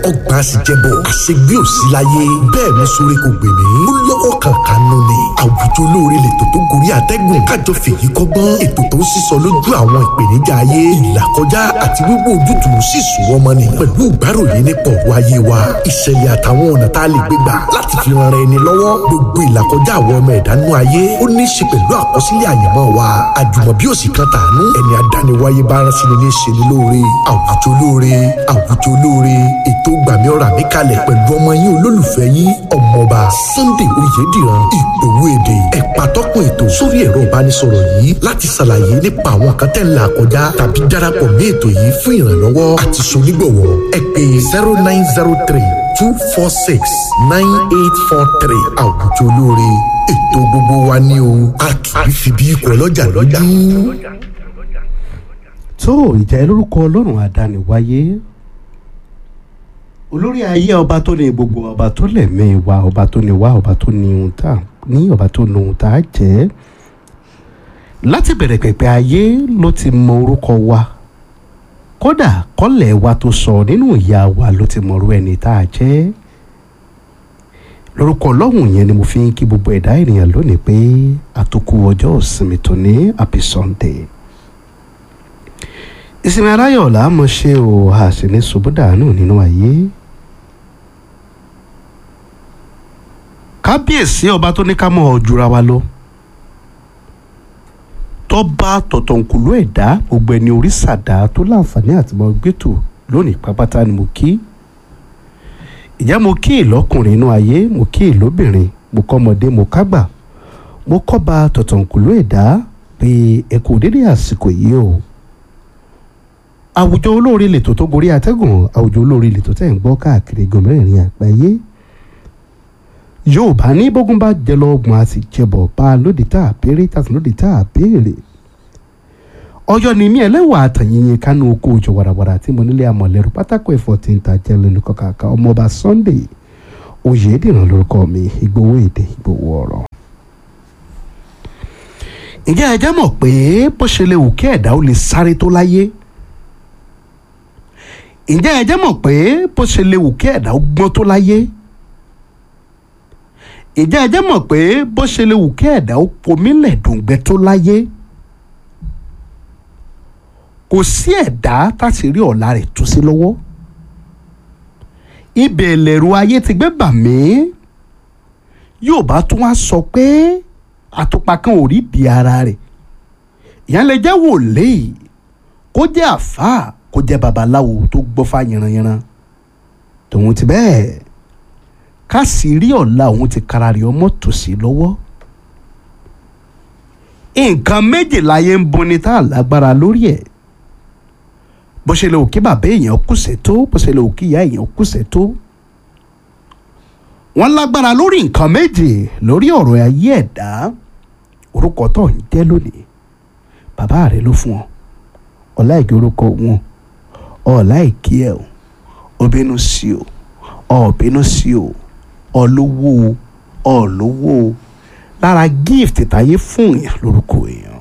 ọgbà àṣìjẹbọ àṣegbé òsì láyé bẹ́ẹ̀ mi sórí kò gbè mí ó lọ́wọ́ kankan nù ni àwùjọ olóore lètò tó gorí àtẹ́gùn kájọ fèyí kọ́gbọ́n ètò tó ń sísọ lójú àwọn ìpèníjà ayé ìlàkọjá àti wíwò ojútùú sì sùn wọ́n mọ́ni pẹ̀lú ìgbáròyìn nípa ọ̀rọ̀ ayé wa ìṣẹ̀lẹ̀ àtàwọn ọ̀nà tá a lè gbé gbà láti fi ran ara ẹni lọ́wọ́ gbogbo ìlàkọjá àwọn ọmọ ẹ̀dá nú ayé ó ní í ṣe pẹ̀lú àkọsílẹ̀ àyànmọ́ wa àjùmọ̀bí òsì kan tàánú ẹni adániwáyé bá rán sí ni ní ṣe ni lóore àwùjọ olóore àwùjọ olóore ètò gbàmí ọ̀rà mi kalẹ̀ pẹ̀lú ọmọ yín olólùfẹ́ yín ọmọọba Sunday Oyèdìran ìgbòho èdè ẹ̀pà tọ́kùn ètò sórí ẹ̀rọ ìbánisọ̀rọ̀ yìí láti ṣàlàyé nípa àwọn kan tẹ́ ń là kọjá tàbí darapọ̀ mí ètò yìí fún ìrànlọ́wọ́ àti sonígbọ̀wọ́ ẹ pè zero nine zero three two four six nine eight four three àwùjọ olóore ètò gbogbo wa ní o a kì í fi bí ikọ̀ ọlọ́jà lójú. tó ìjà lórúkọ ọlọ́run àdániwáyé olórí ayé ọba tó ní gbogbo ọba tó lẹ̀mí wa ọba tó ní wá ọba tó ní ohun tá ní ọba tó ní ohun tá a jẹ́ láti bẹ̀rẹ̀ pẹ̀pẹ̀ ayé ló ti mọ orúkọ wa kódà kọ́lẹ̀ wa tó sọ nínú ìyá wa ló ti mọ̀rú ẹni tá a jẹ́ lórúkọ ọlọ́run yẹn ni mo fi ń kí gbogbo ẹ̀dá ènìyàn lónìí pé àtòkù ọjọ́ ìsinmi tó ní happy sunday ìsinmi aláyọ̀ là á mọ̀ ṣe o a sì ní ṣubú dànù nínú ayé kábíyèsí ọba tó ní ká mọ̀ ọ́ jura wa lọ tọ́ba tọ̀tọ̀nkùlú ẹ̀dá gbogbo ẹni orí sàdá tó láǹfààní àti mọ gbẹ́tò lónìí pápátá ni mo kí ìyá mo kí ìlọ́kùnrin inú ayé mo kí ìlóbìnrin mo kọ́mọdé mo kágbà mo kọ́ba tọ̀tọ̀nkùlú ẹ̀dá pé ẹ kò dédé àsìkò yìí o àwùjọ olóore lètò tó gorí atẹ́gùn àwùjọ olóore lètò tẹ̀ ń gbọ́ káàkiri gòmìnirin àgbáyé yorùbá ní bógun bá jẹ lọ́gbọ̀n a sì jẹbọ̀ bá a lóde tá a béèrè tá a sì lóde tá a béèrè ọyọ ni mí ẹlẹ́wà àtàyìnyín kánú oko òjò wàràwàrà tí mo nílé amọ̀lẹ́rù pátákó ẹ̀fọ́ tí ń ta jẹ́ lẹ́nu kọ̀ọ̀kan ọmọọba Sunday Oyèdìran lórúkọ mi Ìgbòho èdè Ìgbòho ọ̀rọ̀. ǹjẹ́ ẹ jẹ́ mọ̀ pé bó ṣe lè wù kí ẹ̀dá ó lè sáré tó láyé ǹjẹ́ ẹ jẹ́ mọ̀ pé bó ṣe lè wù kí ẹ̀dá ó gbọ́n tó láyé ìjẹ́ ẹjẹ́ mọ̀ pé bó ṣe lè wù kí ẹ̀dá ó pomílẹ̀ dùngbẹ́ tó láyé kò sí ẹ̀dá táti rí ọ̀la rẹ̀ tú sí lọ́wọ́ ibẹ̀ lẹ̀rù ayé ti gbé bà mí yóò bá tún wá sọ pé àtùpà kan ò rí di ara rẹ̀ ìyẹn lè jẹ́ wòlíì kó jẹ́ àfáà kó jẹ́ babaláwo tó gbọ́fà yanranyanran tòun ti bẹ́ẹ̀ ká sì rí ọ̀la òun ti kára rí ọmọ tòsí lọ́wọ́ nǹkan méjì láyé ń buni tá a lágbára lórí ẹ̀ bó ṣe lè wò kí bàbá èèyàn kùsẹ̀ tó bó ṣe lè wò kí ìyá èèyàn kùsẹ̀ tó wọ́n lágbára lórí nǹkan méjì lórí ọ̀rọ̀ ayé ẹ̀dá orúkọ tó ń jẹ́ lónìí bàbá rẹ̀ ló fún ọ ọ̀la ìkí orúkọ wọn ọ̀la ìkí ẹ̀ o obìnrin sí o ọ̀bínú sí o ọlówó ọlówó lára gift táyé fún èèyàn lórúkọ èèyàn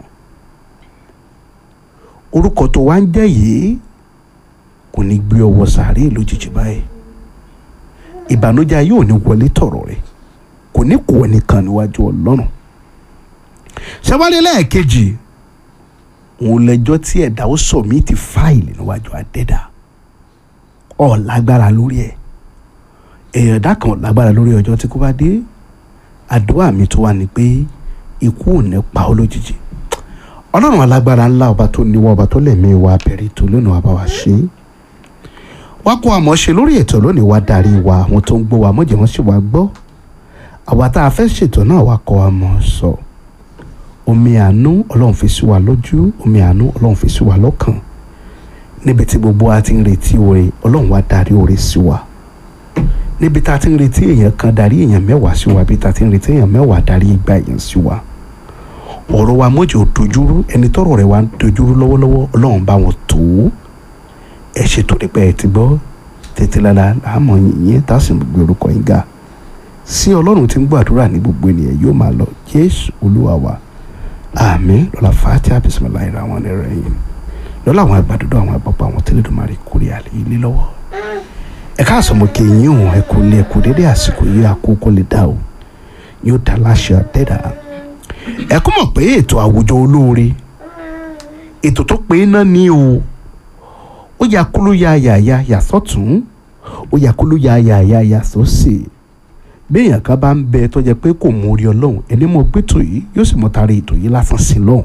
orúkọ tó wá ń jẹ́ yìí kò ní gbé ọwọ́ sàárè lójijì báyìí ìbànújẹ́ yóò ní wọlé tọ̀rọ̀ rẹ̀ kò ní kó ẹnìkan níwájú ọlọ́run ṣẹ́wálé lẹ́ẹ̀kejì òun lẹ́jọ́ tí ẹ̀dá ó sọ mí ti fáìlì níwájú àdẹ́dà ọ̀ lágbára lórí ẹ̀ èèyàn dá kan lágbára lórí ọjọ́ tí kò bá dé àdúrà mi tó wà ní pé ikú ò ní pa ọ́ lójijì ọlọ́run alágbára ńlá ọba tó níwọ́ ọba tó lẹ̀mí wa bẹ̀rẹ̀ tó lónìí wa bá wa ṣe é wá kó àmọ́ ṣe lórí ètò lónìí wa darí wa àwọn tó ń gbọ́ wa mọ̀jẹ̀ wọ́n sì wá gbọ́ àwa tá a fẹ́ ṣètò náà wá kọ́ wa mọ̀ sọ omi àánú ọlọ́run fi sí wa lójú omi àánú ọlọ́run fi sí wa lọ́kàn níbi tí gbogbo wa ti ń retí oore ọlọ́run wa darí oore sí wa níbi tá a ti ń retí èèyàn kan darí èèyàn mẹ́wàá sí wa bí tá a ti ń retí èèyàn mẹ́wàá darí igba èèyàn sí wa ọ̀rọ̀ wa mọ́jọ́ dojúrú ẹni tọ́rọ̀ rẹ̀ wá ń dojúrú lọ́wọ́lọ́wọ́ ọlọ́run bá wọn tó ẹ ṣètò nípa ẹ ti gbọ́ tètè lára àmọ́ yìnyín tá a sì gbé orúkọ yín ga sí ọlọ́run tí ń gbọ́ àdúrà ní gbogbo ènìyàn yóò máa lọ jésù olúwa wa àmín lọ́la fàátì bismillahir rahmanir rahim lọ́la àwọn àgbàdo àwọn àgbàpọ̀ àwọn tẹ́lẹ̀dùmarè kórè àlè ilé lọ́wọ́ ẹ káàsán mo kí yín o ẹ kò lè ẹ kò dédé àsìkò yìí àkókò lè dá o yóò dá láṣẹ àtẹ́dá ẹ kó mọ̀ pé ètò àwùjọ olóore ètò tó pé náà ní o ó yà kúlú ya yàyà yà sọ́tún ó yà kúlú ya yàyà yà sósì béèyàn kan bá ń bẹ tó jẹ pé kò mú orí ọlọ́run ẹni mọ̀ pé ètò yìí yóò sì mọ̀ tari ètò yìí lásán sí lọ́hùn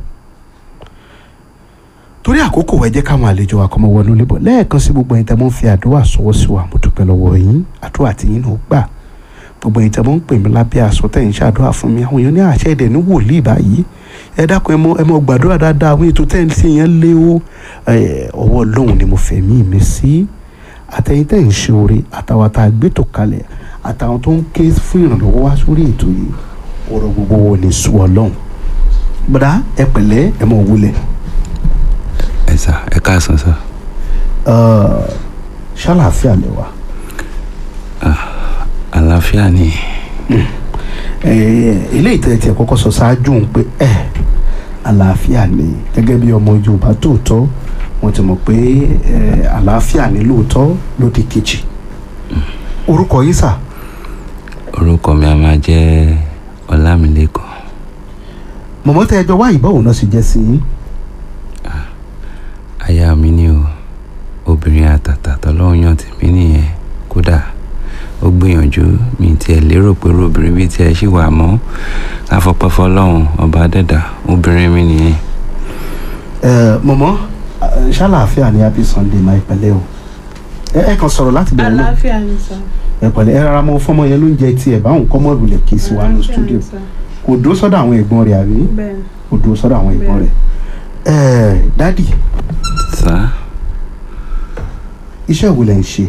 torí àkókò ẹ jẹ́ káwọn àlejò wa kọ́ mọ́ wọnú lébọ̀ lẹ́ẹ̀kan sí gbogbo ẹ̀yin tẹ́ mọ́ ń fi àdúrà sọ́wọ́ sí wa mo dúpẹ́ lọ́wọ́ yín àdúrà tí yín náà gbà gbogbo ẹ̀yin tẹ́ mọ́ ń pè mí lábẹ́ aṣọ tẹ̀ ń ṣàdúrà fún mi àwọn èèyàn ní àṣẹ ẹ̀dẹ̀ ní wòlíì báyìí ẹ dákun ẹ mọ ẹ mọ gbàdúrà dáadáa àwọn ètò tẹ́ ń ṣe yẹn lé o ọwọ́ ọlọ́run ni mo fẹ́ mí mi sí àtẹ̀yin tẹ́ ń ṣe oore àtàwọn tá a gbé tò kalẹ̀ àtàwọn tó ń ké fún ìrànlọ́wọ́ wá sórí ètò yìí ọ̀rọ̀ gbogbo wo ni sùn ọlọ́run gbọ́dá ẹ pẹ̀lẹ́ ẹ mọ̀ wúlẹ̀ ẹ sà ẹ káàsán sà ṣàlàáfíà lẹ wà. àlàáfíà ni eléyìí tẹ̀ tiẹ̀ kọ́kọ́ sọ ṣáájú ń pé ẹ̀ àlàáfíà ni gẹ́gẹ́ bí ọmọ Yorùbá tòótọ́ wọ́n ti mọ̀ pé àlàáfíà ni lóòótọ́ lódì kejì orúkọ yìí sà. orúkọ mi a máa jẹ́ ọlámilékan mọ̀mọ́ tẹ́ ẹjọ́ wá ìbáwò náà sì jẹ́ sí i. aya mi ni o obìnrin àtàtà tọ́lọ́run yàn tèmi nìyẹn kódà ó gbìyànjú mi tiẹ̀ lérò pé obìnrin bíi tiẹ̀ ṣì wà mọ́ káfọ́pẹ́ fọlọ́run ọba dẹ́dà obìnrin mi nìyẹn. mọ̀mọ́ ṣàlàáfíà ni happy sunday máa pẹ̀lẹ́ o ẹ kàn sọ̀rọ̀ láti bẹ̀rẹ̀ náà àlàáfíà ni sà. ẹ pẹ̀lẹ́ ẹ rárá mọ fọmọ yẹn ló ń jẹ tiẹ̀ báwọn kọ́ mọ́ọ̀lù lẹ̀ kí sí wa ní Àlàáfíà studio ni sà. kò dúró sọ́dọ̀ àwọn ẹ̀gbọ́n rẹ̀ àbí bẹ́ẹ̀ kò dúró sọ́dọ̀ àwọn ẹ̀gbọ́n rẹ̀ ẹ̀ dádì sá iṣẹ́ wo lẹ̀ ń ṣe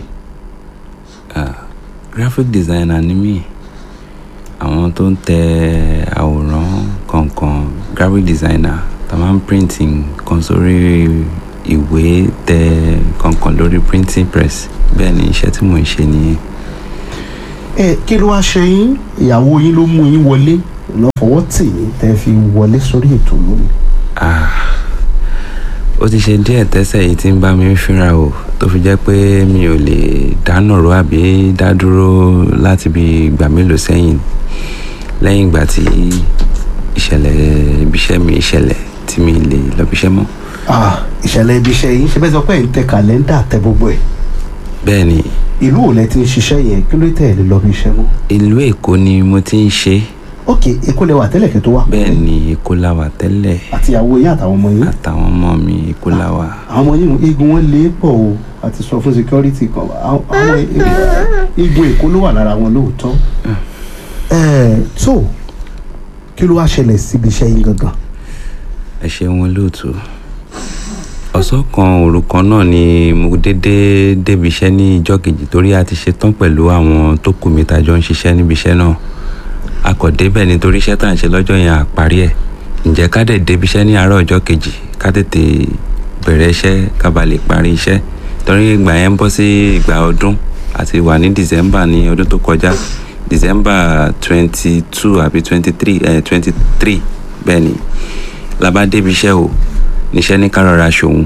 graphic designer ni mí àwọn tó ń tẹ àwòrán kọ̀ọ̀kan graphic designer tá máa ń printing kan sórí ìwé tẹ kọ̀ọ̀kan lórí printing press bẹ́ẹ̀ ni iṣẹ́ tí mò ń ṣe nìyẹn. ẹ kí ló wá ṣe yín ìyàwó yín ló mú yín wọlé lọ fọwọ́ tì yín tẹ́ fi wọlé sórí ètò lónìí. Ah, ó ti ṣe díẹ̀ tẹ́sẹ̀ yìí tí ń bá mi fínra o tó fi jẹ́ pé mi ò lè dáná ro àbí dá dúró láti bí ìgbà mélòó sẹ́yìn lẹ́yìn ìgbà tí ìṣẹ̀lẹ̀ ibiṣẹ́ mi ìṣẹ̀lẹ̀ tí mi lè lọ ibiṣẹ́ mọ́. Ah, ìṣẹ̀lẹ̀ ibi iṣẹ́ yín ṣe bẹ́ẹ̀ sọ pé ẹ̀ ń tẹ kàlẹ́ńdà tẹ gbogbo ẹ̀ bẹ́ẹ̀ ni ìlú ò lẹ ti ń ṣiṣẹ́ yẹn kí ló tẹ̀ lé lọ bí iṣẹ́ mọ́. ìlú èkó ni mo ti ń ṣe ok èkó lẹ wà tẹ́lẹ̀ kẹ́ tó wà. bẹ́ẹ̀ ni èkó la wà tẹ́lẹ̀ àti ìyàwó yín àtàwọn ọmọ yín. àtàwọn ọmọ mi èkó la wà. àwọn ọmọ yín igun wọn lé pọ̀ o àti sọ fún security kan àwọn àwọn igun èkó ló wà lára wọn lóòótọ́. ẹ tó kí ló wá ṣẹlẹ̀ síbi iṣẹ́ yín gangan. ẹ ṣeun olóòtú ọ̀sán kan òru kan náà ni mo dédé débi iṣẹ́ ní ìjọ́ kejì torí a ti ṣetán pẹ̀lú àwọn tó kù mí tá a jọ ń ṣiṣẹ́ níbi iṣẹ́ náà a kò débẹ̀ nítorí iṣẹ́ tá à ń ṣe lọ́jọ́ yẹn à parí ẹ̀ ǹjẹ́ ká dẹ̀ débi iṣẹ́ ní àárọ̀ ọjọ́ kejì ká tètè bẹ̀rẹ̀ iṣẹ́ ká ba lè parí iṣẹ́ torí ìgbà yẹn ń bọ́ sí ìgbà ọdún àti wà ní december ní ọdún tó kọjá december twenty two àbí twenty three twenty three bẹ́ẹ̀ ni la bá débi iṣẹ́ o níṣẹ́ ní ká rọra ṣòun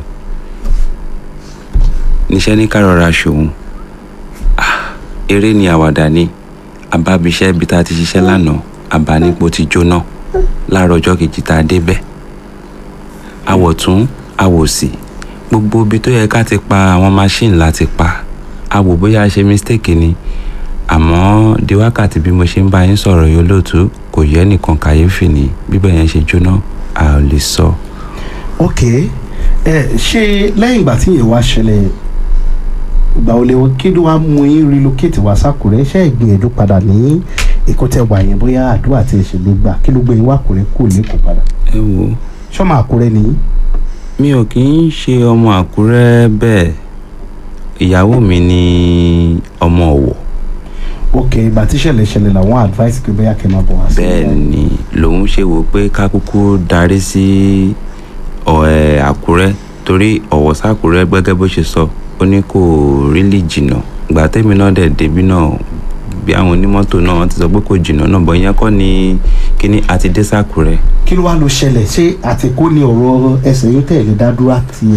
níṣẹ́ ní ká rọra ṣòun ah eré ni àwàdà ni abábiṣẹ́ ibi tá a ti ṣiṣẹ́ lánàá àbánípo ti jóná láàárọ̀ ọjọ́ kejì tá a débẹ̀ àwọ̀tún àwòsì gbogbo ibi tó yẹ ká ti pa àwọn machine la ti pa a wò bóyá a ṣe mistake ni àmọ́ di wákàtí bí mo ṣe ń bá yín sọ̀rọ̀ yìí olóòtú kò yẹ nìkan kàyéfì ni bíbẹ̀ yẹn ṣe jóná a ò lè sọ. ok ẹ ṣé lẹ́yìn ìgbà tí yẹn wá ṣẹlẹ̀ ìgbà wo lè wọ kí ló wá mú yín relocate wá sákùrẹ́ ṣé ìgbìyànjú padà ní èkó tẹ wà yẹn bóyá àdúrà tí ẹ ṣe lè gbà kí ló gbé yín wá àkùrẹ́ kò lẹ́kọ̀ọ́ padà ẹ wò ó ṣọ́mọ àkùrẹ́ nìyí. mi ò kì í ṣe ọmọ àkúrẹ́ bẹ́ẹ̀ ìyàwó mi ni ọmọ ọ̀wọ̀ ok ìgbà tí ìṣẹ̀lẹ̀ ṣẹlẹ̀ làwọn advice pé bóyá kẹ́ máa bọ̀ wá sí. bẹ́ẹ̀ ni lòun ṣe wò pé ká kúkú darí sí ọ̀- ẹ̀, àkúrẹ́ torí ọ̀wọ̀ sákúrẹ́ gẹ́gẹ́ bó ṣe sọ ó ní kò rílì jìnnà ìgbà tẹ́mi náà dẹ̀ débi náà bí àwọn onímọ́tò náà wọ́n ti sọ pé kò jìnnà náà bọ́ ìyẹn kọ́ ni kíní àti dé sákúrẹ́ kí ló wá lọ ṣẹlẹ̀ ṣé àtìkó ni ọ̀rọ̀ ẹsẹ̀ yín tẹ̀lé dádúrà ti ẹ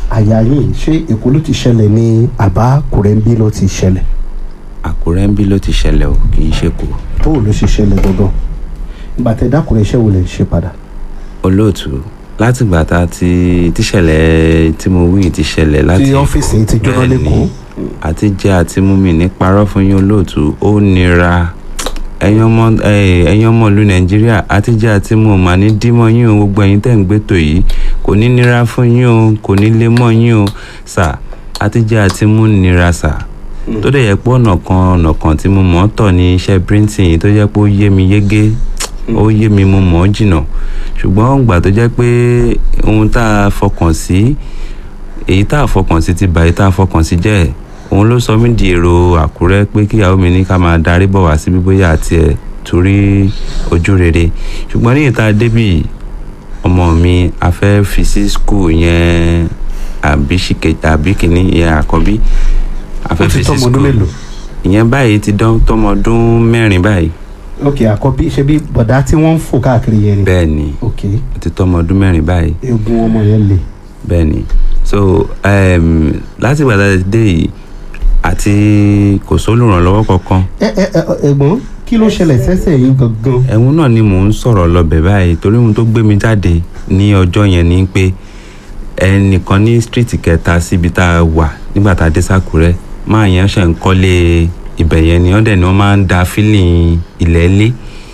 àyà yìí ṣé èkó ló ti ṣẹlẹ̀ ní àbá kùrẹ́ńbí ló ti ṣẹlẹ̀ àkúrẹ́ ń bí ló ti ṣẹlẹ̀ o kì í ṣe kó bóò ló ṣe ṣẹlẹ̀ gangan ìgbà tẹ dákùrẹ́ iṣẹ́ wo lè ṣe padà. olóòtú látìgbà tá a ti tíṣẹ̀lẹ̀ tí mo wí ti ṣẹlẹ̀ láti tí ọ́fíìsì yìí ti jóná Bẹ́ẹ̀ni, lẹ́kọ̀ọ́ àti jẹ́ àti mú mi ní parọ́ fún yín olóòtú ó nira ẹ̀yin ọmọ eh, ẹ̀yin ọmọ ìlú nàìjíríà àti jẹ́ àti mú o mà ní dímọ̀ yín o gbogbo ẹ̀yin tẹ̀ ń gbétò yìí kò ní nira fún yín o kò ní lé mọ́ yín o sà àti jẹ́ àti mú nira sà tó dẹ̀ yẹ pé ọ̀nà kan ọ̀nà kan tí mo mọ̀ ọ́ tọ̀ ní iṣẹ́ printing yìí tó jẹ́ pé ó yé mi yégé ó yé mi mo mọ̀ ọ́ jìnnà ṣùgbọ́n ìgbà tó jẹ́ pé ohun tá a fọkàn sí èyí tá a fọkàn sí ti bà èyí tá a fọkàn sí jẹ́ òun ló sọ mí di èrò àkúrẹ́ pé kíyàwó mi ní ká máa darí bọ̀ wá síbí bóyá àti ẹ̀ torí ojú rere ṣùgbọ́n ní ìta débì ọmọ mi a fẹ́ fi sí skul yẹn àbí ṣìkè àbí kìíní yẹn àkọ́bí a ó fẹ́ ti fi sí tọ́mọ ọdún skul mélòó. ìyẹn báyìí ti dán tọmọ ọdún mẹ́rin báyìí ok àkọ́bí ṣe bí bọ̀dá tí wọ́n ń fò káàkiri yẹn ni. bẹ́ẹ̀ ni ok ó ti tọmọ ọdún mẹ́rin báyìí eegun ọmọ yẹn le. bẹ́ẹ̀ ni so um, láti ìgbà tá a ti dé yìí àti kò sólùrànlọ́wọ́ kankan ẹ ẹ ẹ ẹ̀gbọ́n kí ló ṣẹlẹ̀ sẹ́sẹ̀ yìí gangan. ẹ̀hún náà ni mò ń sọ̀rọ̀ lọ́bẹ̀ báyìí torí ohun tó gbé mi jáde ní ọjọ́ yẹn ni pé ẹnìkan ní stíríìtì kẹta síbi tá a wà nígbà tá a dé sákúrẹ́ máa yẹn ṣe ń kọ́lé ibẹ̀ yẹn ni wọ́n dẹ̀ ni wọ́n máa ń da fílìn ilẹ̀ lé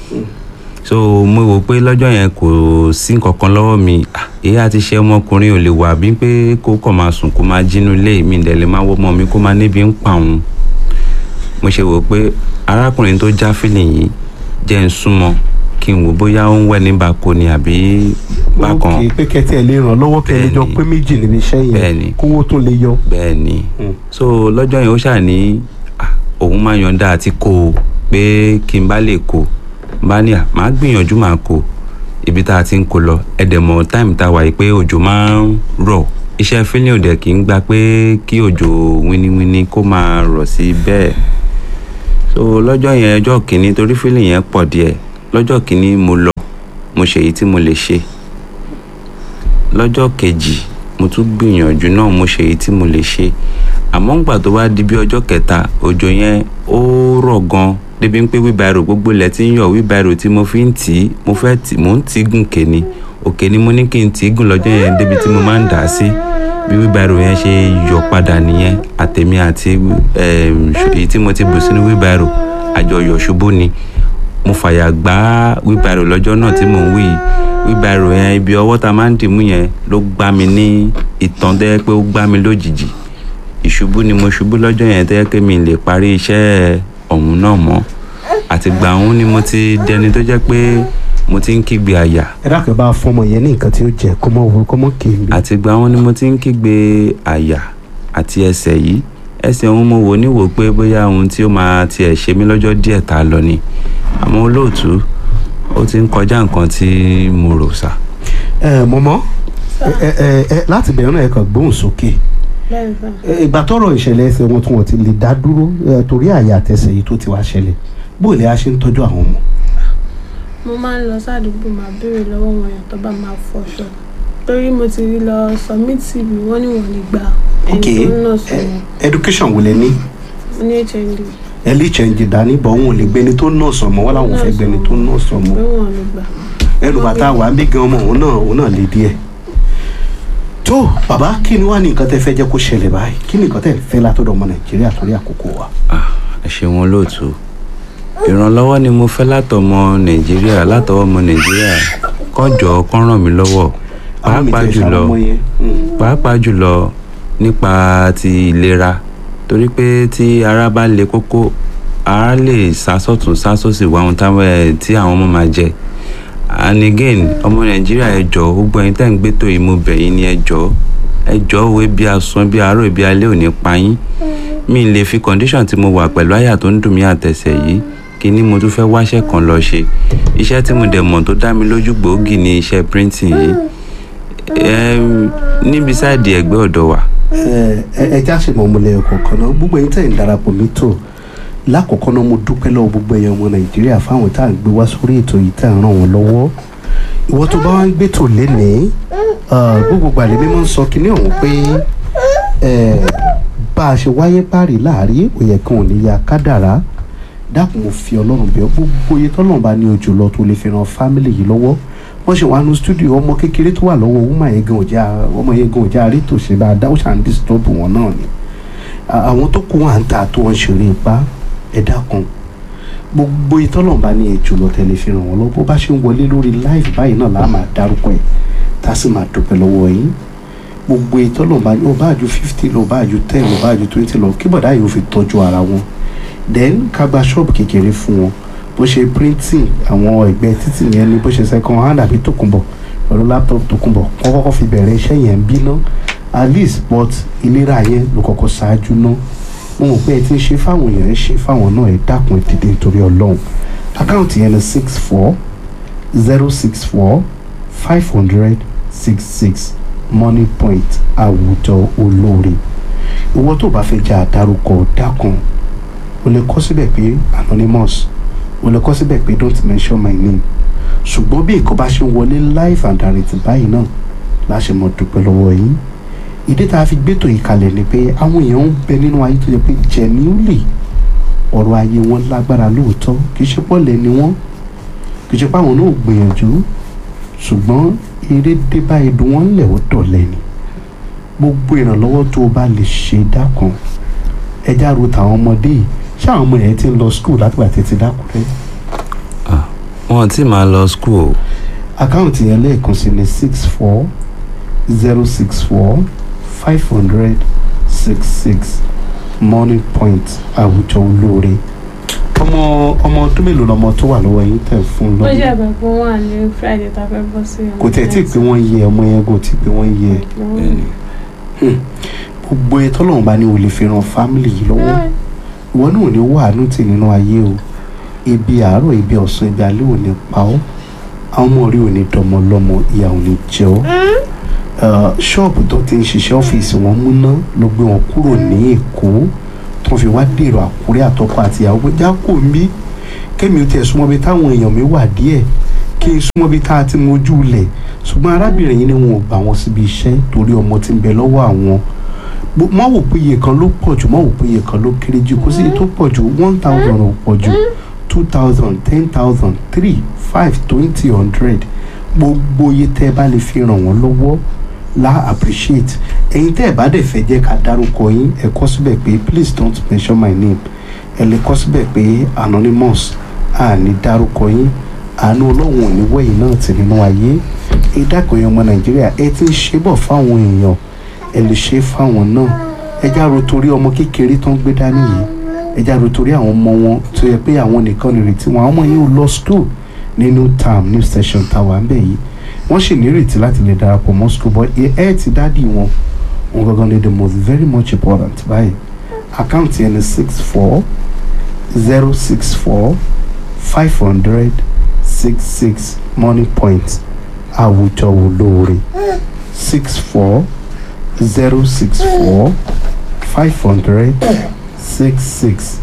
so mo wò pé lọ́jọ́ yẹn kò sí nǹkan kan lọ́wọ́ mi Ah, èyí àti ṣe ọmọkùnrin ò lè wà bí pé kó kàn máa sùn kó máa jínú ilé mi ìdẹ̀ lè máa wọ́ ọmọ mi kó máa níbi ń pa òun mo ṣe wò pé arákùnrin tó já fílìn yìí jẹ́ ń súnmọ́ kí n wò bóyá ó ń wẹ̀ ní bako ni àbí bákan ok pé kẹtí ẹ lè ràn lọ́wọ́ kí ẹ lè jọ Bẹ́ẹ̀ni. pé méjì níbi iṣẹ́ yẹn Bẹ́ẹ̀ni. kówó tó lè yọ. bẹ́ẹ̀ ni Mm. so lọ́jọ́ yẹn ó ṣà ní ah, òun máa yọ̀ǹda àti kó o pé kí n bá lè kó o bá ní à máa gbìyànjú máa kó o ibi tá a ti ń kó lọ ẹ̀dẹ̀mọ̀ táìmù tá a wà yìí pé òjò máa ń rọ̀ iṣẹ́ fílẹ̀ òdẹ̀ kì í gba pé kí òjò winiwini kó máa rọ̀ sí bẹ́ẹ̀ so lọ́jọ́ yẹn ọjọ́ kìíní torí fílẹ̀ yẹn pọ̀ díẹ̀ lọ́jọ́ kìíní mo lọ mo ṣe èyí tí mo lè ṣe lọ́jọ́ kejì mo tún gbìyànjú náà mo ṣe èyí tí mo lè ṣe àmọ́ ńgbà tó wá di bí ọjọ́ kẹta òjò yẹn ó rọ̀ gan débi pé wíbàrò gbogbo ilẹ̀ tí ń yọ̀ wíbàrò tí mo fi ń tì í mo fẹ́ tì mò ń tì í gùn kéni òkè ni mo ní kí n tì í gùn lọ́jọ́ yẹn débi tí mo máa ń dà á sí bí wíbàrò yẹn ṣe yọ padà nìyẹn àtèmi àti em, ṣ- èyí tí mo ti bù sínú wíbàrò àjọyọ̀ ṣubú ni mo fàyà gbá wíbàrò lọ́jọ́ náà tí mò ń wí yìí wíbàrò yẹn ibi ọwọ́ ta máa ń dìmú yẹn ló gbá mi ní ìtàn tẹ́ pé ó gbá mi lójijì ìṣubú ni mo ṣubú lọ́jọ́ yẹn tẹ́ pé mi lè parí iṣẹ́ ọ̀hún náà mọ́ àtìgbà ọ̀hún ni mo ti dẹni tó jẹ́ pé mo ti ń kígbe àyà ẹ dákẹ́ bá fọmọ yẹn ní nǹkan tí ó jẹ kọ́mọ wo kọ́mọ kéèmí. àtìgbà ọ̀hún ni mo ti ń kígbe àyà àti ẹsẹ̀ yìí ẹsẹ̀ ọ̀hún mo wò níwò pé bóyá ohun tí ó máa tiẹ̀ ṣe mí lọ́jọ́ díẹ̀ tá a lọ ni àmọ́ olóòtú ó ti ń kọjá nǹkan tí mo rò sá. ẹ mọmọ ẹ ẹ ẹ láti bẹ̀rẹ̀ náà ẹ kàn gbóhùn sókè bẹ́ẹ̀ sà Ẹ, ìgbà tọ́rọ̀ ìṣẹ̀lẹ̀ ẹsẹ̀ wọn tí wọ́n ti lè dá dúró ẹ, torí àyà àtẹsẹ̀ yìí tó ti wá ṣẹlẹ̀ bóò lè a ṣe ń tọ́jú àwọn ọmọ. mo máa ń lọ sádùúgbò máa béèrè lọ́wọ́ wọn èèyàn tó bá máa fọṣọ torí mo ti rí lọ submit cv wọ́n ní wọ́n lè gba ẹni tó ń nà sọ wọn education wo lẹ ní mo ní hnd ẹ lè change dání bọ̀ wọn ò lè gbẹni tó nọ́ọ̀sì ọmọ wọn làwọn ò fẹ́ gbẹni tó nọ́ọ̀sì ọmọ pé wọ́n lè gbà ẹnu bàtà wà ń bí gan ọmọ òun náà òun náà lè díẹ̀. tó bàbá kí ni wàá ní nǹkan tẹ́ fẹ́ jẹ́ kó ṣẹlẹ̀ báyìí kí ni nǹkan tẹ́ fẹ́ látọ̀dọ̀ ọmọ nàìjíríà torí àkókò wa. Ah, ẹ ṣeun olóòtú ìrànlọ́wọ́ ni mo fẹ́ látọmọ nàìjíríà látọwọ́ ọmọ nàìjíríà kọjọ kán ràn mí lọ́wọ́ àwọn mi pàápàá tẹ̀ jùlọ ṣàlọ́mọ yẹn. Mm. pàápàá jùlọ nípa ti ìlera torí pé tí ara bá le kókó ara lè sásọ̀tún sásòsì wá ohun táwọn ẹ̀ tí àwọn ọmọ máa jẹ and again ọmọ nàìjíríà ẹ jọ̀ọ́ gbogbo ẹ̀yin tẹ́ ń gbétò yìí mo bẹ̀ yín ni ẹ jọ̀ọ́ ẹ jọ̀ọ́ òwe bí asán bí àárọ̀ bí alẹ́ ò ní pa yín mi ì lè fi condition tí mo wà pẹ̀lú àyà tó ń dùn mí àtẹ̀sẹ̀ yìí kí ni mo tún fẹ́ wáṣẹ́ kan lọ ṣe iṣẹ́ tí mo dẹ̀ mọ̀ tó dá mi lójú gbòógì ni iṣẹ́ printing yìí Em, níbi sáàdì ẹgbẹ́ ọ̀dọ̀ wa ẹ ẹ ẹ já ṣe mọ̀ ọmọlẹ̀ kọ̀ọ̀kan náà gbogbo ẹ̀yin tẹ̀ ń darapọ̀ mẹ́tò lákọ̀ọ́kọ́ náà mo dúpẹ́ lọ́wọ́ gbogbo ẹ̀yàn ọmọ nàìjíríà fáwọn tá à ń gbé wá sórí ètò yìí tá à ń ràn wọ́n lọ́wọ́ ìwọ tó bá wá ń gbé tò lénìí gbogbo gbàlẹ́ mímọ́ ń sọ kinní ọ̀hún pé eh, bá a ṣe wáyé páàrí láàrí òye kan ò ní ya kádàrá dákun mo fi ọlọ́run bẹ̀ ọ́ gbogbo iye tọ́lọ́run bá ní ojú lọ tó lè fi ran fámìlì yìí lọ́wọ́ wọ́n ṣe wà nù stúdíò ọmọ kékeré tó wà lọ́wọ́ ọmọ yẹn gan òjá ọmọ yẹn gan òjá rí tòṣe bá a dá ó ṣà ń disturb wọn náà ni À- àwọn tó kù wọn à ń ta tó wọn ṣeré ipá ẹ dákun gbogbo ìtọ́lọ̀ bá ní ẹjọ́ lọ tẹ̀lé fi ràn wọ́n lọ bó bá ṣe ń wọlé lórí live báyìí náà láà máa dárúkọ ẹ̀ tá a sì máa dúpẹ́ lọ́wọ́ yín gbogbo ìtọ́lọ̀ bá ní ó bá ju fifty lọ ó bá ju ten lọ ó bá ju twenty lọ kí bọ̀dá yìí ó fi tọ́jú ara wọn then ká gba ṣọ́ọ̀bù kékeré fún wọn bó ṣe printing àwọn ẹgbẹ́ títì yẹn ni bó ṣe second hand àbí tòkunbọ̀ pẹ̀lú laptop tòkunbọ̀ wọ́n kọ́kọ́ fi bẹ̀rẹ̀ iṣẹ́ yẹn bí ná at least but ìlera yẹn ló kọ́kọ́ ṣáájú ná mo mọ̀ pé ẹ ti ń ṣe fáwọn èèyàn ẹ ṣe fáwọn náà ẹ dákun ẹ dìde nítorí ọlọ́run àkáǹtì yẹn ni six four zero six four five hundred six six money point àwùjọ olóore ìwọ tó bá fẹ́ jẹ́ àdárúkọ dákun o lè kọ síbẹ̀ pé anonymous o lè kọ síbẹ̀ pé don't mention my name ṣùgbọ́n bí nǹkan bá ṣe ń wọlé live and direct báyìí náà láṣẹ mọ̀ dúpẹ́ lọ́wọ́ yín ìdí tá a fi gbétò yìí kalẹ̀ ni pé àwọn èèyàn ń bẹ nínú ayé tó yẹ pé genuinely ọ̀rọ̀ ayé wọn lágbára lóòótọ́ kì í ṣe pọ́lẹ̀ ni wọ́n kì í ṣe páwọn náà ò gbìyànjú ṣùgbọ́n eré dé bá ẹdùn wọn lẹ̀ ó dọ̀lẹ́ ni gbogbo ìrànlọ́wọ́ tó o bá lè ṣe dákun ẹja ro tàwọn ọmọdé yìí ṣé àwọn ọmọ yẹn ti ń lọ skul látìgbà tètè dákúrẹ́ Ah, wọn ti máa lọ school o. àkáǹtì yẹn lẹ́ẹ̀kan sí ni six four zero six four five hundred six six money point àwùjọ olóore ọmọ ọmọ ọdún mélòó lọmọ tó wà lọ́wọ́ yín tẹ̀ fún ó ṣe lọ́dún àbẹ̀ pé wọ́n wà ní friday tá a fẹ́ bọ́ sí kò tẹ̀ tí ì pé wọ́n yẹ ọmọ yẹn kò tí ì pé wọ́n yẹ Bẹ́ẹ̀ni. gbogbo ẹ tọ́lọ́run bá ní o lè fi ran fámìlì yìí lọ́wọ́ ìwọ náà ò ní wàánú tì nínú ayé o ibi àárọ̀ ibi ọ̀sán ibi alẹ́ ò ní pa ọ́ àwọn ọmọ rí ò ní dọmọ lọ́mọ ìyà ò ní jẹ ọ́ Uh, ṣọ́ọ̀bù tó ti ń ṣiṣẹ́ ọ́fíìsì wọn múná ló gbé wọn kúrò ní èkó tó fi wá dèrò àkúrẹ́ àtọkọ àti ìyàwó pé jákò mí kémi ó tiẹ̀ súnmọ́ bí táwọn èèyàn mi wà díẹ̀ kí n súnmọ́ bí tá a ti mojú lẹ̀ ṣùgbọ́n arábìnrin yìí ni wọn ò gbà wọn síbi iṣẹ́ torí ọmọ tí ń bẹ lọ́wọ́ àwọn Bó- má wò pé iye kan ló pọ̀ jù má wò pé iye kan ló kéré jù kò sí iye tó pọ̀ jù one thousand ò pọ̀ jù two thousand ten thousand three five twenty hundred gbogbo iye tẹ́ ẹ bá lè fi ràn wọ́n lọ́wọ́ la appreciate ẹ̀yin tẹ́ ẹ bá dẹ̀ fẹ́ jẹ́ ká dárúkọ yín ẹ kọ síbẹ̀ pé please don't mention my name ẹ lè kọ síbẹ̀ pé anonymous a ní dárúkọ yín àánú ọlọ́run ò ní wẹ̀yìn náà tì nínú ayé ìdákùnrin ọmọ nàìjíríà ẹ ti ń ṣe bọ̀ fáwọn èèyàn ẹ lè ṣe fáwọn náà ẹ já ro torí ọmọ kékeré tó ń gbé dání yìí ẹ já ro torí àwọn ọmọ wọn tó yẹ pé àwọn nìkan nìrètí wọn àwọn ọmọ yìí ò lọ school ní new town new station tower ń bẹ̀ yìí wọ́n sì nírètí láti lè darapọ̀ mọ́ school but ẹ ẹ ti dádì wọn wọn gangan ni the most very much important báyìí àkáǹtì ẹni six four zero six four five hundred six six money point àwùjọ olóore six four zero six four five hundred six six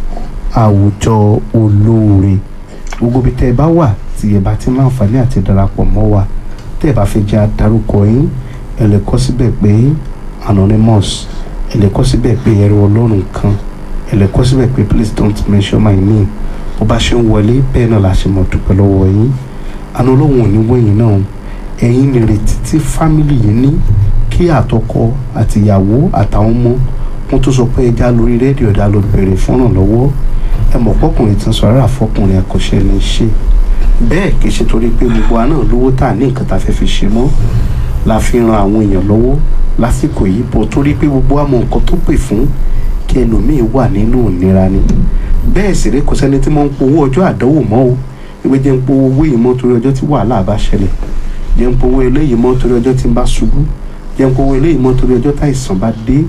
àwùjọ olóore gbogbo bí tẹ́ ẹ bá wà tí ẹ bá ti ń láǹfààní àti darapọ̀ mọ́ wa tẹ́ ẹ bá fẹ́ jẹ́ adarúkọ yín ẹ lè kọ síbẹ̀ pé anonymous ẹ lè kọ síbẹ̀ pé ẹrú ọlọ́run kan ẹ lè kọ síbẹ̀ pé please don't mention my name bó bá ṣe ń wọlé bẹ́ẹ̀ náà la ṣe mọ̀ dúpẹ́ lọ́wọ́ yín àná ọlọ́run ò ní wẹ̀yìn náà ẹ̀yin nìrètí tí fámìlì yìí ní kí àtọkọ àtìyàwó àtàwọn ọmọ wọn tó sọ pé ẹja lórí rédíò ẹ̀dá ló bèrè fọ́nrán lọ́wọ́ ẹ mọ̀ pọ́kùnrin tí ń sọ ara fọkùnrin ẹ̀kọ́ṣẹ́ ní í ṣe bẹ́ẹ̀ kì í ṣe torí pé gbogbo wa náà lówó tá a ní nǹkan tá a fẹ́ fi ṣe mọ́ la fi ran àwọn èèyàn lọ́wọ́ lásìkò yìí bọ̀ torí pé gbogbo wa mọ nǹkan tó pè fún kí ẹlòmíín wà nínú ìnira ni bẹ́ẹ̀ sì rí kò sẹ́ni tí mo ń powó ọjọ́ àdánwò mọ́ o ìwé jẹ́ ń powó owó yìí mọ́ torí ọjọ́ tí wàhálà bá ṣẹlẹ̀ jẹ́ ń powó eléyìí mọ́ torí ọjọ́ tí ń bá ṣubú jẹ́ ń powó eléyìí mọ́ torí ọjọ́ táìsàn bá dé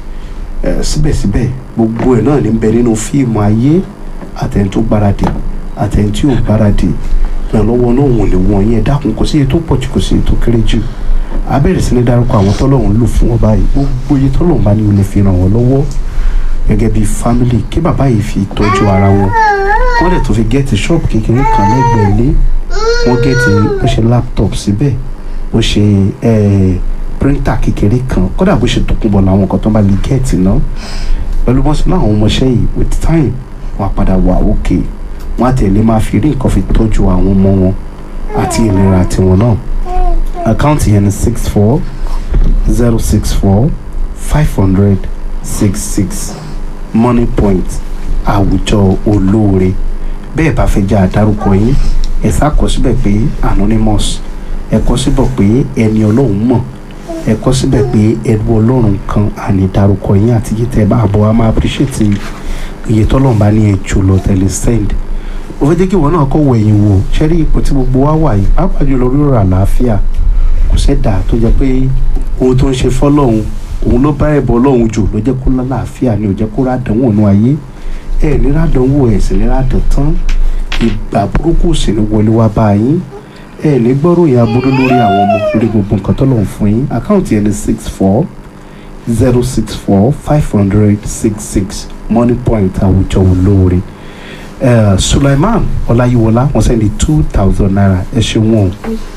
ẹ̀ síbẹ̀síbẹ̀ gbogbo ẹ̀ náà ní bẹ nínú fíìmù ayé àtẹni tó gbáradì àtẹni tí ò gbáradì ìrànlọ́wọ́ náà wọ̀n lè wọ̀n yẹn dákun kò sí iye tó pọ̀ jù kò sí iye tó kéré jù a bẹ̀rẹ̀ sí ní dárúkọ àwọn tọ́lọ́hún lò fún wọn báyìí gbogbo iye tọ́lọ́hún bá ní o lè fi ràn wọ́n lọ́wọ́ gẹ́gẹ́ bí family kí bàbá yìí fi tọ́jú ara wọn wọ́n dẹ̀ tó fi gẹ́ẹ̀tì ṣọ́ọ̀bù kékeré kan lẹ́gbẹ̀ẹ́ ilé wọ́n gẹ́ẹ̀tì ó ṣe laptop síbẹ̀ ó ṣe píríntà kékeré kan kódà bó ṣe tòkunbọ̀ làwọn nǹkan tó bá lè gẹ̀ẹ́tì náà pẹ̀lú bọ́sẹ̀ náà àwọn ọmọọṣẹ́ yìí with time wọ́n á padà wà òkè wọ́n á tẹ̀lé máa fi rí nǹkan fi tọ́jú àwọn ọmọ wọn àti ìlera tiwọn náà àkáǹtì yẹn ni six four zero six four five hundred six six money point àwùjọ olóore bẹ́ẹ̀ bá fẹ́ já àdárúkọ yín ẹ ṣàkọ síbẹ̀ pé anonymous ẹ kọ síbẹ̀ pé ẹni ọlọ́run mọ̀ ẹ kọ síbẹ̀ pé ẹrú ọlọ́run kan àní dárúkọ yín àti yìí tẹ́ bá bọ̀ a máa appreciate iye tọ́lọ́run bá ní ẹ jù lọ tẹ̀lé send ó fẹ́ jẹ́ kí ìwọ náà kọ́ wọ ẹ̀yìn wò ṣẹ́rí ipò tí gbogbo wa wà yìí pàápàá jùlọ rírọ̀ àlàáfíà kò sẹ́dà tó jẹ́ pé ohun tó ń ṣe fọ́lọ́hún òun ló bá ẹ̀bọ ọlọ́run jù ló jẹ́ kó lálàáfíà ni ò jẹ́ kó rádánwò nú ayé ẹ̀ ní rádánwò ẹ̀ sì ní rádán tán ìgbà burúkú sì ní wọlé wá bá yín ẹ̀ ní gbọ́rọ̀ ìyá burú lórí àwọn ọmọ lórí gbogbo nǹkan tó lọ́n fún yín àkáǹtì ẹni six four zero six four five hundred six six money point àwùjọ olóore uh, Sulaiman Ọláyíwọlá wọ́n sẹ́ni two thousand naira ẹ ṣeun o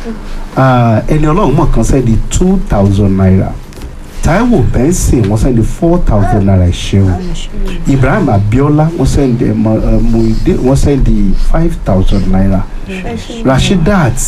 ẹni ọlọ́run mọ̀ kan sẹ́ni two thousand naira Táíwò Benson wọ́n sẹ́ni four thousand naira ẹ ṣeun Ibrahim Abiola wọ́n sẹ́ni Muide wọ́n sẹ́ni five thousand naira Rashidat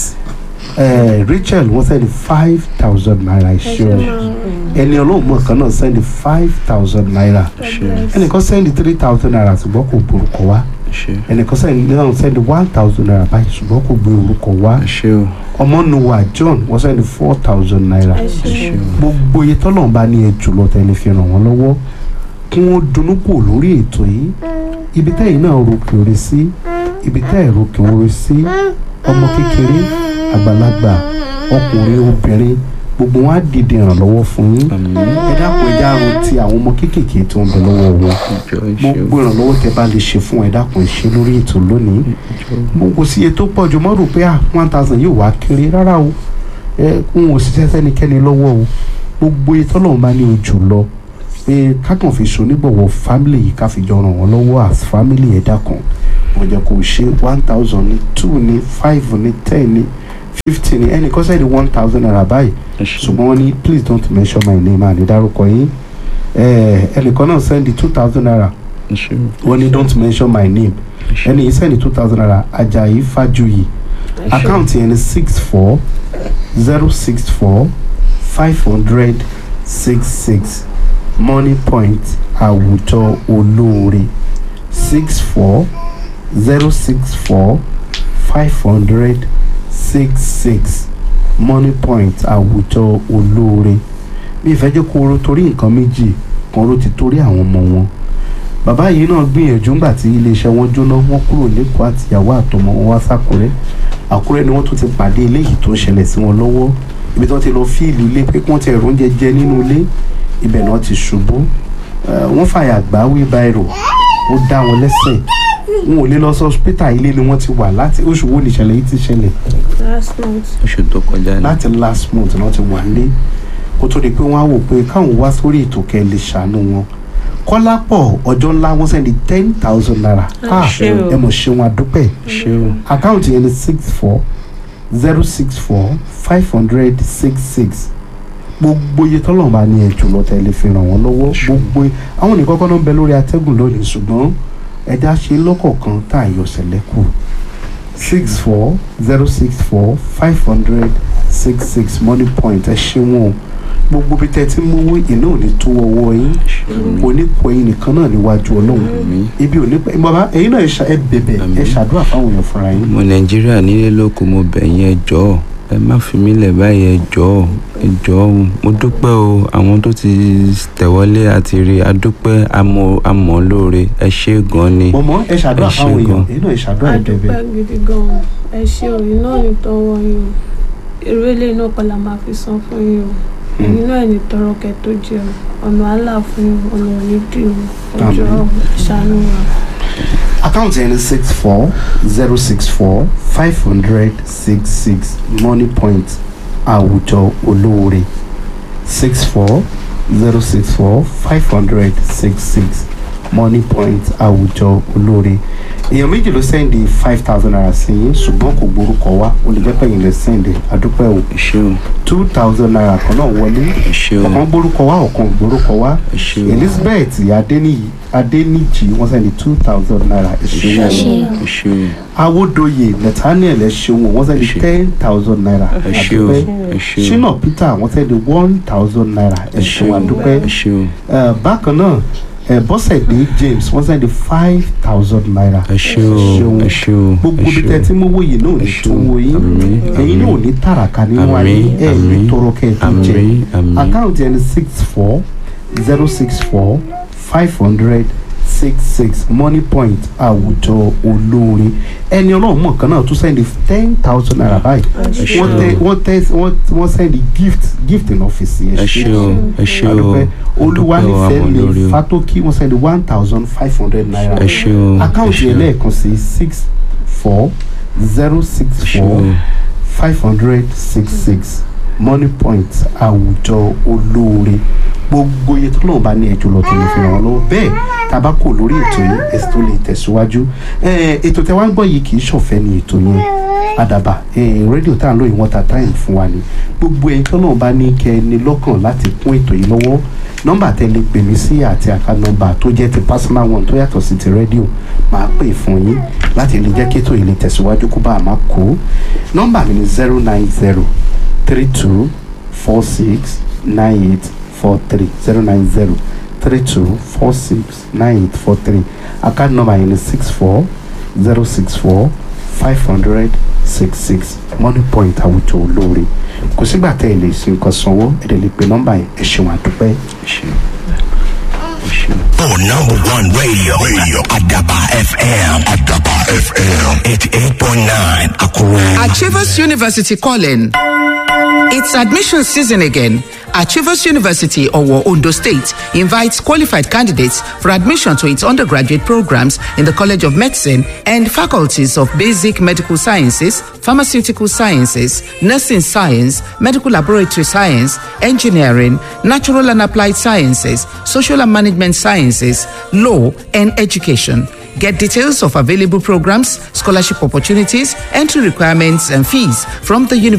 uh, Rachel wọ́n sẹ́ni five thousand naira ẹ ṣeun ẹni ọlọ́run mọ̀ kan náà sẹ́ni five thousand naira ẹnìkan sẹ́ni three thousand naira ṣùgbọ́n kò gbórúkọ wá ẹnìkan sẹ́ni náà sẹ́ni one thousand naira báyìí ṣùgbọ́n kò gbé orúkọ wá ọmọnùwà John wọ́n sẹ́ni four thousand naira gbogbo iye tọ́lọ̀ bá ní ẹ jùlọ tẹ́lẹ̀ fi ràn wọ́n lọ́wọ́ kí wọ́n dunnú kù lórí ètò yìí ibi tẹ́yìn náà ro kìrì sí ibi tẹ́yìn ro kìrì sí ọmọ kékeré àgbàlagbà ọkùnrin obìnrin gbogbo wọn á dìde ìrànlọ́wọ́ fún yín ẹ dákun ẹ dáhùn ti àwọn ọmọ kéékèèké tó ń bẹ lọ́wọ́ wọn gbogbo ìrànlọ́wọ́ tẹ bá lè ṣe fún ẹ dákun ẹ ṣe lórí ètò lónìí gbogbo sí iye tó pọ̀ jù mọ́ rò pé ah one thousand yóò wá kéré rárá o ẹ ń wò sí sẹ́nikẹ́ni lọ́wọ́ o gbogbo iye tọ́lọ́run bá ní ojú lọ pé kákan fi ṣonígbọ̀wọ́ family yìí ká fi jọ ràn wọ́n lọ́wọ́ as family ẹ dákun mo jẹ́ kó ṣe one thousand ní two ní five ní ten ní fifty ní ẹnì kan sẹ́ni one thousand naira báyìí ṣùgbọ́n wọ́n ní please don't mention my name àní dárúkọ yín ẹnìkan náà sẹ́ni two thousand naira wọ́n ní don't mention my name ẹni yìí sẹ́ni two thousand naira Ajayi Fajuyi àkáǹtì ẹni six four zero six four five hundred six six money point àwùjọ olóore six four zero six four five hundred six six money point àwùjọ olóore bí ìfẹ́ jẹ́ kó ro torí nǹkan méjì kan ló ti torí àwọn ọmọ wọn bàbá yìí náà gbìyànjú ńgbà tí iléeṣẹ́ wọn jóná wọ́n kúrò lẹ́kọ̀ọ́ àtìyàwó àtọmọ wọn wá sákúrẹ́ àkúrẹ́ ni wọ́n tún ti pàdé eléyìí tó ń ṣẹlẹ̀ sí wọn lọ́wọ́ ibi tí wọ́n ti lọ fíìlì ilé pé kí wọ́n ti ẹ̀rọ oúnjẹ jẹ nínú ilé ibẹ̀ náà ti ṣubú wọ́n fàyà gbá wheelbarrow ó dá wọn lẹ́sẹ̀ wọn ò lè lọ sí hospital ilé ni wọ́n ti wà láti oṣù wo nìṣẹ̀lẹ̀ yìí ti ṣẹlẹ̀ last month oṣù tó kọjá ni láti last month náà ti wà nílé kó tó di pé wọ́n á wò pé káwọn wá sórí ètò kẹ́ lè ṣàánú wọn kọ́lápọ̀ ọjọ́ ńlá wọ́n sẹ́ni ten thousand naira ah ṣé o. ẹ mọ̀ ṣe wọn àdúpẹ́ ṣé o àkáǹtì yẹn ni six four zero six four five hundred six six gbogbo iye tọ́lọ̀ bá ní ẹ̀jù lọ tẹ́lẹ̀ fi ràn wọ́n lọ́wọ́ gbogbo àwọn nìkan kọ́ ló ń bẹ lórí atẹ́gùn lónìí ṣùgbọ́n ẹ̀dá ṣe lọ́kọ̀ọ̀kan tá a yọ sẹ̀lẹ́kù six four zero six four five hundred six six money point ẹ ṣe wọn o gbogbo bí tẹ́ ti mú owó iná ò ní tó ọwọ́ yín oníkó ẹ̀yin nìkan náà níwájú ọlọ́run Àmín. ibi ò ní pẹ́ bàbá ẹ̀yin náà ẹ ṣa- ẹ bẹ̀bẹ̀ ẹ Àmín. ṣàdúrà fáwọn èèyàn fúnra yín. ọmọ nàìjíríà nílé lóko mo bẹ̀ yín ẹ jọ̀ọ́ ẹ má fi mí lẹ̀ báyìí ẹ jọ̀ọ́ ẹ jọ̀ọ́ mo dúpẹ́ o àwọn tó ti tẹ̀wọ́lé àti rí adúpẹ́ amọ̀ amọ̀ lóore ẹ ṣé gan ni mọ̀mọ́ ẹ ṣàdúrà Ẹ ṣé fáwọn èèyàn gan. ẹ̀yin náà ẹ ṣàdúrà ẹ bẹ̀bẹ̀. adúpẹ́ gidi gan-an ẹ ṣe òyìn náà ní tọwọ́ yín o èrò eléyìí náà kọ́ la máa fi san fún yín o ẹ̀yin náà ní tọrọ kẹ́ tó jẹ o ọ̀nà àlà fún yín ọ̀nà òní dì o ọjọ́ ṣàánú wa. àkáǹtì ẹni six four zero six four five hundred six six money point àwùjọ olóore six four zero six four five hundred six six money point àwùjọ olóore èèyàn méjì ló sẹ́ndì five thousand naira sí yín ṣùgbọ́n kò gborúkọ wá o lè jẹ́ pé ẹ̀yin lè sẹ́ndì àdúpẹ́ o ẹ ṣé o two thousand naira kan náà wọlé ẹ ṣé o ọ̀kan gborúkọ wá ọ̀kan gborúkọ wá ẹ ṣé o elizabeth adeniyi adeniyi wọ́n sẹ́ndì two thousand naira ẹ ṣé ìṣòwò o ẹ ṣé o awodoye nathaniel ẹ̀ṣẹ̀wò wọ́n sẹ́ndì Ẹ ṣé. ten thousand naira ẹ ṣé o ẹ ṣé o shina peter wọ́n sẹ́ndì one thousand naira ẹ ṣé ẹ̀ṣẹ̀wò o àdúpẹ́ ẹ ṣé o Eh, bákan náà eh, bọ́sẹ̀dé james wọ́n sẹ́ndì five thousand naira ẹ ṣé o ẹ ṣé o gbogbo ẹ bí ṣé tẹ o. tí mo wò yìí náà ní Ẹ ṣé tún o. wò yín Àmín, ẹ̀yin náà ò àmín. ní tàràkà nínú ayé Àmín, ẹ̀ ní àmín. tọrọ kẹ́ ẹ̀ tó jẹ àmín àmín àkáǹtì ẹni six four zero six four five hundred six six money point àwùjọ olórin ẹni ọlọ́run mọ̀ kan náà tún sẹ́ndì ten thousand naira báyìí ẹ ṣé wọ́n tẹ o wọ́n tẹ wọ́n wọ́n sẹ́ndì gift gift in ọ́fíìsì ẹ ṣé o ẹ ṣé o adúpẹ́ olúwanífẹ́ àmọ́ lórí mi o fatoki wọ́n sẹ́ndì one thousand five hundred naira ẹ ṣé o ẹ àkáǹtì ṣé o ẹlẹ́ẹ̀kan sí six four zero six ẹ ṣé four o five hundred six six money point àwùjọ olóore gbogbo iye tó náà bá ní ẹjọ́ lọ tó lè fi ràn wọ́n lọ́wọ́ bẹ́ẹ̀ tá a bá kò lórí ètò yìí èsì tó lè tẹ̀síwájú Eh, ètò tẹ wá ń gbọ́ yìí kì í ṣọ̀fẹ́ ní ètò yẹn àdàbà eh, rédíò tá à ń lò yìí wọ́n ta táìmù fún wa ni gbogbo ẹni tó náà bá ní kẹ́ ẹ ní lọ́kàn láti kún ètò yìí lọ́wọ́ nọ́mbà tẹ lè pè mí sí àti àká nọ́mbà tó jẹ́ ti personal one tó yàtọ̀ sí ti rédíò máa pè fún yín láti lè jẹ́ kí ètò yìí lè tẹ̀síwájú kó bá a máa kó nọ́mbà mi ni zero nine zero three two four six nine eight four three zero nine zero three two four six nine eight four three account number yẹn ni six four zero six four five hundred six six money point àwùjọ olóore kò sígbà tẹ́ ẹ lè ṣe nǹkan sanwó ẹ lè lè pe nọ́mbà yẹn ẹ ṣeun àdúpẹ́. ẹ ṣé o ẹ ṣé o. For number one radio, radio Adaba FM, Adaba FM, 88.9 Akure. Achievers University calling. It's admission season again. Achievers University, Owo, Ondo State, invites qualified candidates for admission to its undergraduate programs in the College of Medicine and faculties of Basic Medical Sciences, Pharmaceutical Sciences, Nursing Science, Medical Laboratory Science, Engineering, Natural and Applied Sciences, Social and Management Sciences, Law, and Education. Get details of available programs, scholarship opportunities, entry requirements, and fees from the university.